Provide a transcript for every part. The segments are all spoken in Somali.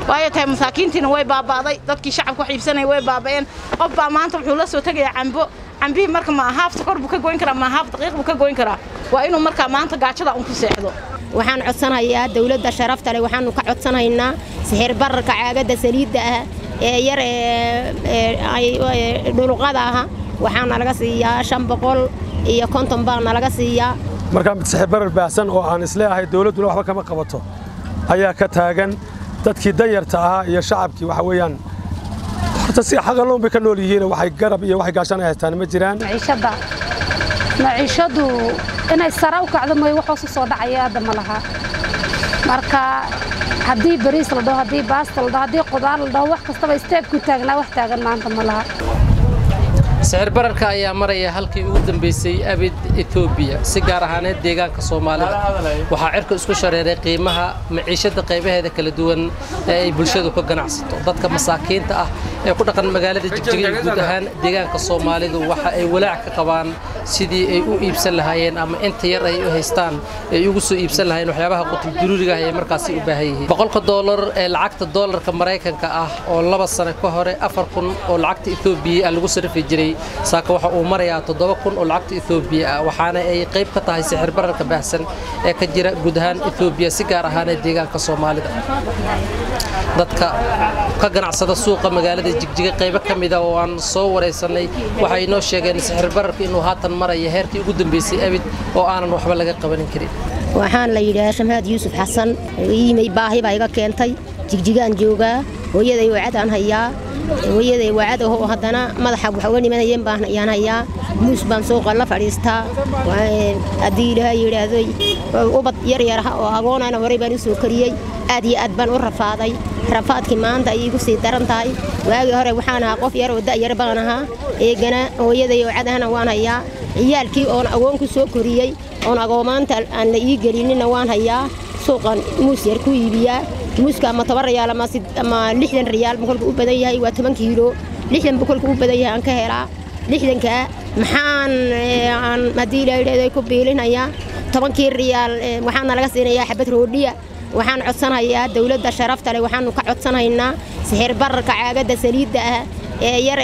waayo tahay masaakiintiina way baaba'day dadkii shacabka wax iibsanaya way baaba'een qof baa maanta wuxuu la soo tegayaa cambo cambihii marka ma haaf sokor buu ka goyn karaa ma haaf daqiiq buu ka goyn karaa waa inuu markaa maanta gaajada un ku seexdo waxaan codsanayaa dawladda sharafta leh waxaanu ka codsanaynaa sixir bararka caagadda saliidda ah ee yar ee dhuluqada aha waxaana laga siiyaa shan boqol iyo konton baana laga siiyaa markaa mid sixir barar baahsan oo aan isleeahay dawladduna waxba kama qabato ayaa ka taagan dadkii danyarta ahaa iyo shacabkii waxa weeyaan horta si xaqaloon bay ka nool yihiin waxay garab iyo waxay gaashan ay haystaan ma jiraan maciishadda maciishaddu inay sare u kacdo mooye wax hoos u soo dhacaya hadda ma laha marka haddii bariis la dhaho haddii baasta la dhaho haddii qudaar la dhaho wax kastaba isteebku taagnaa wax taagan maanta ma laha sixir bararka ayaa maraya halkii ugu dambaysay abid etoobiya si gaar ahaaneed deegaanka soomaalida waxaa cirka isku shareeray qiimaha maciishadda qaybaheeda kala duwan ee ay bulshadu ka ganacsato dadka masaakiinta ah ee ku dhaqan magaalada jigjiga iyo guud ahaan deegaanka soomaalidu waxa ay walaac ka qabaan sidii ay u iibsan lahaayeen ama inta yar ay u haystaan ay ugu soo iibsan lahaayeen waxyaabaha qutul duruuriga ah ee markaasi u baahan yihiin boqolka doolar ee lacagta doolarka maraykanka ah oo laba sano ka hore afar kun oo lacagta etoobiya ah lagu sarrifi jiray saaka waxa uu marayaa toddoba kun oo lacagta etoobiya ah waxaana ay qayb ka tahay sixir bararka baahsan ee ka jira guud ahaan etoobiya si gaar ahaanee deegaanka soomaalida dadka ka ganacsada suuqa magaalada jigjiga qaybo ka mida oo aan soo waraysanay waxay inoo sheegeen sixir bararka inuu haatan maraya heerkii ugu dambaysay abid oo aanan waxba laga qabanin karin waxaan la yidhahaa shamaad yuusuf xasan iimay baahi baa iga keentay jigjigaan joogaa hooyaday wacadaan hayaa hooyaday wacad ahoo haddana madaxa wax uga nimanayeen baan ayaan hayaa muus baan suuqa la fadhiistaa haddii ilaahay yidhaahdo ubad yar yar ah oo agoonana horey baan u soo kariyey aad iyo aad baan u rafaaday rafaadkii maanta ay igu sii daran tahay waagii hore waxaan ahaa qof yar oo da'yar baan ahaa eegana hooyaday wacadahana waan hayaa ciyaalkii oon agoon ku soo koriyey oon agoomaanta aan la ii gelinina waan hayaa suuqan muus yar ku iibiyaa muuska ama toban riyaal ama lixdan riyaal buu kolka u badan yahay waa toban kiilo lixdan buu kolka u badan yahay aan ka helaa lixdankaa maxaan aan haddii ilaa yidhahdo ku biilinayaa tobankii riyaal waxaana laga siinayaa xabad roodhiya waxaan codsanayaa dawladda sharafta leh waxaanu ka codsanaynaa sixir bararka caagadda saliidda ah ee yar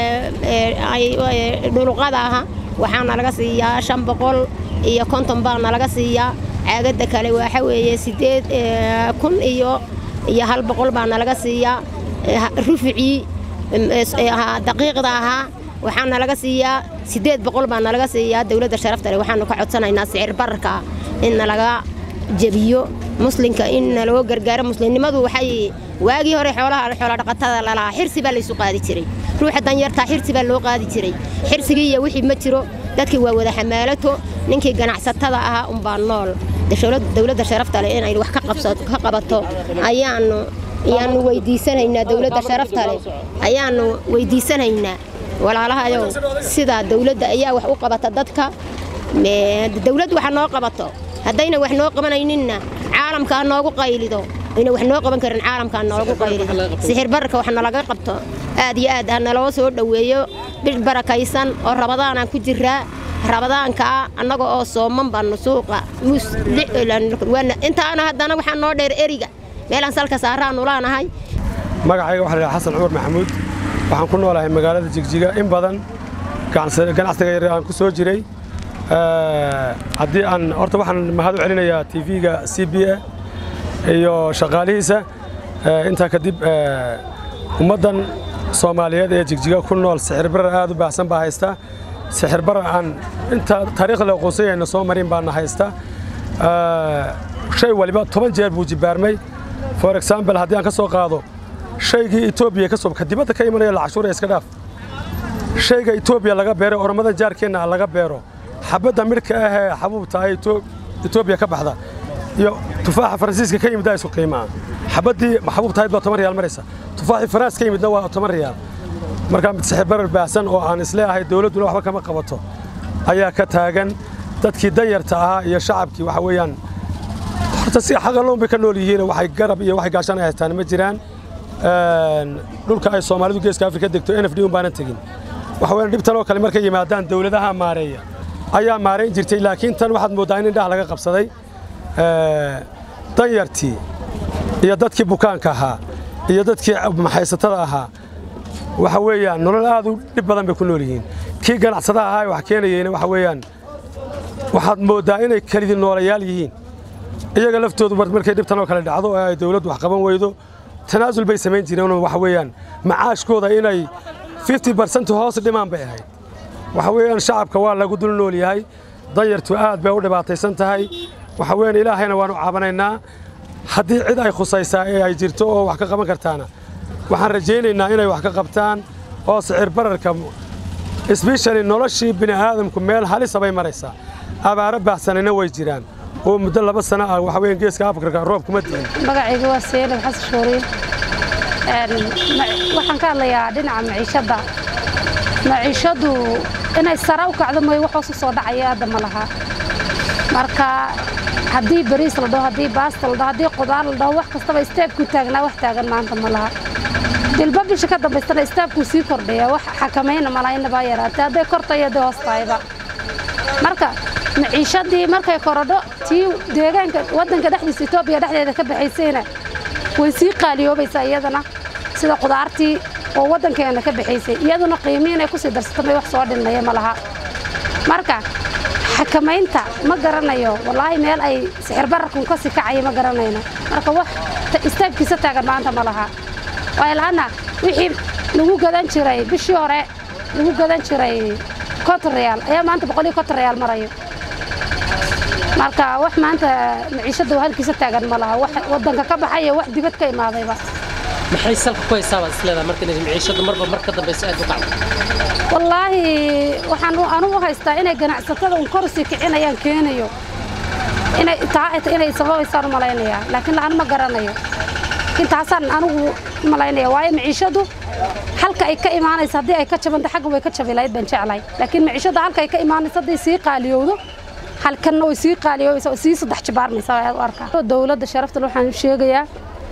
ee dhuluqada aha waxaana laga siiyaa shan boqol iyo konton baana laga siiyaa caagadda kale waxa weeye siddeed kun iyo iyo hal boqol baana laga siiyaa ruficii daqiiqda ahaa waxaana laga siiyaa siddeed boqol baana laga siiyaa dawladda sharafta leh waxaanu ka codsanaynaa sicir bararka inna laga jebiyo muslinka in loo gargaaro muslimnimadu waxay waagii hore xoolaha xoola dhaqatada lalahaa xirsi baa laysu qaadi jiray ruuxa danyartaa xirsi baa loo qaadi jiray xirsigii iyo wixii ma jiro dadkii waa wada xamaalato ninkii ganacsatada ahaa unbaa nool dawladda sharafta leh inay wax ka qabato ayaanu ayaanu weydiisanaynaa dawladda sharafta leh ayaanu weydiisanaynaa walaalahayow sidaa dawladda ayaa wax u qabata dadka dawladdu waxa noo qabato haddayna wax noo qabanayninna caalamka ha noogu qaylido ayna wax noo qaban karin caalamka ha noogu qaylido sixir bararka wax nalaga qabto aad iyo aad ha naloo soo dhoweeyo bil barakaysan oo rabadaanaan ku jiraa rabadaankaa annaga oo sooman baanu suuqa intaana haddana waxaa noo dheer eriga meelaan salka saaraanu laanahay magacayga waxaa la xasan cumar maxamuud waxaan ku noolahay magaalada jigjiga in badan ganacsiga yar aan ku soo jiray haddii aan horta waxaan mahad u celinayaa tv-ga c b a iyo shaqaalihiisa intaa kadib ummaddan soomaaliyeed ee jigjiga ku nool sixir barar aad u baahsan baa haysta sixir barar aan inta taariikhda aqoonsanyayna soo marin baana haysta shay waliba toban jeer buu jibaarmay for example haddii aan ka soo qaado shaygii etoobiya ka soo dibadda ka imanaya lacashuura iska dhaaf shayga etoobiya laga beero ormadan jaarkeenna laga beero xabadda midhka ahee xabuubta ay etoobiya ka baxda iyo tufaaxa faransiiska ka yimid isu qiimaa xabaddii xabuubta ahayd baa toban riyaal maraysa tufaaxii faraans ka yimidna waa toban riyaal markaa mid sixir barar baahsan oo aan isleeahay dawladduna waxba kama qabato ayaa ka taagan dadkii danyarta ahaa iyo shacabkii waxa weeyaan horta si xaqaloon bay ka nool yihiin waxay garab iyo waxay gaashan ay haystaan ma jiraan dhulka ay soomaalidu geeska afrika degto n f d un baanan tegin waxa weeyaan dhibtan oo kale markay yimaadaan dawladaha maareeya ayaa maarayn jirtay laakiin tan waxaad mooddaa in indhaha laga qabsaday danyartii iyo dadkii bukaanka ahaa iyo dadkii maxaysatada ahaa waxa weeyaan nolol aad u dhib badan bay ku nool yihiin kii ganacsadaha ahaa wax keenayeyna waxa weeyaan waxaad mooddaa inay kelidii noolayaal yihiin iyaga laftoodu markay dhibtan oo kale dhacdo oo ay dawladdu wax qaban weydo tanaasul bay samayn jireen waxa weeyaan macaashkooda inay 50% hoos dhimaan bay ahayd waxa weeyaan shacabka waa lagu dul nool yahay danyartu aad bay u dhibaataysan tahay waxa weeyaan ilaahayna waanu caabanaynaa haddii cid ay khusaysaa ee ay jirto oo wax ka qaban kartaana waxaan rajaynaynaa inay wax ka qabtaan oo sicir bararka isbeshali noloshii bini aadamku meel halisa bay maraysaa abaaro baahsanayna way jiraan oo muddo laba sano ah waxa weeyaan geeska afrika roob kuma diin magacayga waa seelab xasan shooriin waxaan ka hadlayaa dhinaca maciishadda maciishaddu inay sare u kacdo mooye wax hoos u soo dhacaya hadda ma laha marka haddii bariis la dhaho haddii baasta la dhaho haddii qudaar la dhaho wax kastaba isteebkuu taagnaa wax taagan maanta ma laha dilba bisha ka dambaystana isteebkuu sii kordhaya wax xakamayna malaha inabaa yaraatay hadday kortayo hadday hoos tahayba marka maciishadii markay korodho tii deegaanka waddanka dhexdiisa etoobiya dhexdeeda ka baxaysayna way sii qaaliyoobaysaa iyadana sida qudaartii oo waddankeena ka baxaysay iyaduna qiimii inay kusii darsato may wax soo dhinmaya ma laha marka xakamaynta ma garanayo wallaahi meel ay sixir bararkun ka sii kacaya ma garanayno marka wax istaabkiisa taagan maanta ma laha waayo laanna wixii lagu gadan jiray bishii hore lagu gadan jiray konton reyaal ayaa maanta boqol iyo konton reyaal marayo marka wax maanta maciishadda halkiisa taagan ma laha wax waddanka ka baxaya wax dibad ka imaadayba maxay salka ku haysaabaa isleedaha marka inay maciishadda marba mar ka dambaysa aad u kacdo wallaahi waxaan anugu haystaa inay ganacsatada un kor sii kicinayaan keenayo inay taa inay sababaysaan u malaynayaa laakiin la'aan ma garanayo intaasaan anigu malaynaya waayo maciishaddu halka ay ka imaanaysa haddii ay ka jabanta xagga way ka jabi lahayd baan jeclahay laakiin maciishadda halka ay ka imaanaysa hadday sii qaaliyowdo halkanna way sii qaaliyoobaysa oo sii saddex jibaarmaysa aad u arkaa dowladda sharaftal waxaan sheegayaa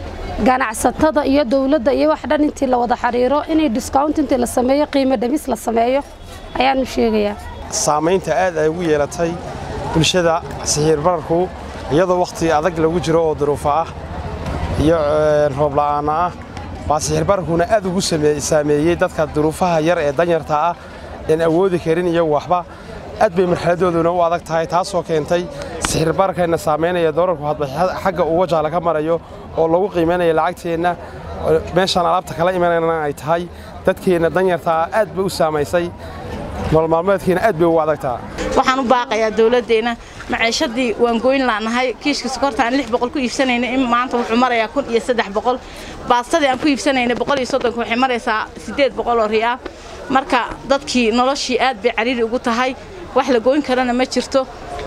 ganacsatada iyo dowladda iyo wax dhan intii la wada xiriiro inay discount intii la sameeyo qiimo dhamis la sameeyo ayaanu sheegayaa saamaynta aad ay ugu yeelatay bulshada sixiir bararku iyadoo wakhti adag lagu jiro oo duruufo ah iyo roob la'aana ah baa sixiir bararkuna aad ugu saameeyey dadka duruufaha yar ee danyarta ah een awoodi karin iyo waxba aad bay marxaladooduna u adag tahay taasoo keentay sixir bararkayna saamaynaya doolarku hadba xagga uu wajaala ka marayo oo lagu qiimaynaya lacagteenna meeshaan alaabta kala imanayna ay tahay dadkeenna danyartaa aad bay u saamaysay nololmaalmeedkeena aad bay ugu adagtaa waxaan u baaqayaa dowladdeena maciishadii waan goyn laanahay kiishka sokorta aan lix boqol ku iibsanayna in maanta wuxuu marayaa kun iyo saddex boqol baastadii aan ku iibsanayna boqol iyo soddonka waxay maraysaa siddeed boqol oo riyaal marka dadkii noloshii aad bay cariiri ugu tahay wax la goyn karana ma jirto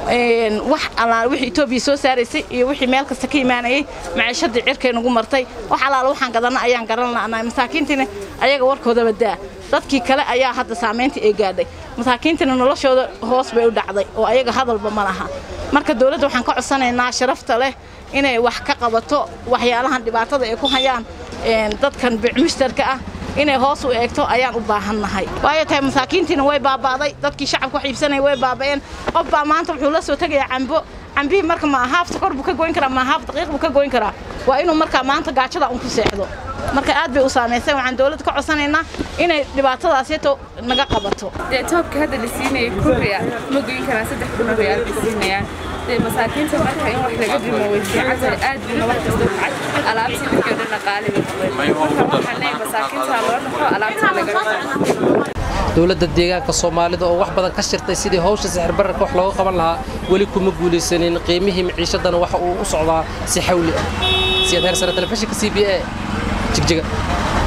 wax allaale wixii etoobiya soo saaraysay iyo wixii meel kasta ka imaanayay maciishadii cirkay nagu martay wax allaale waxaan gadanna ayaan garan la'nahay masaakiintiina ayaga warkoodaba daa dadkii kale ayaa hadda saamaynta ee gaadhay masaakiintina noloshooda hoos bay u dhacday oo ayaga hadalba ma laha marka dowladda waxaan ka codsanaynaa sharafta leh inay wax ka qabato waxyaalahan dhibaatada ay ku hayaan dadkan bicmushtarka ah inay hoos u eegto ayaan u baahannahay waayo tahay masaakiintiina way baaba'day dadkii shacabka wax iibsanaya way baaba'een qof baa maanta wuxuu la soo tegayaa cambo cambihii marka ma haafta kor buu ka goyn karaa ma haaf daqiiq buu ka goyn karaa waa inuu markaa maanta gaajada un ku seexdo marka aad bay u saamaysay waxaan dowladda ka codsanaynaa inay dhibaatadaasito naga qabato dee toobka hadda la siinayay kun riyaal ma goyn karaan saddex kun riyaal bay siinayaan dee masaakiinta marka in wax laga dhimo way fiican tahay aad buna wax kasta kacay alaabtii markii o dhanna qaali bay noqdeen marka waxaan leeyahay masaakiinta loo dhaxo alaabta laga dhimo dowladda deegaanka soomaalida oo wax badan ka shirtay sidii hawsha sixir bararka wax looga qaban lahaa weli kuma guulaysanin qiimihii maciishadana waxa uu u socdaa si xawli ah siyaad heersare telefishinka c b a jigjiga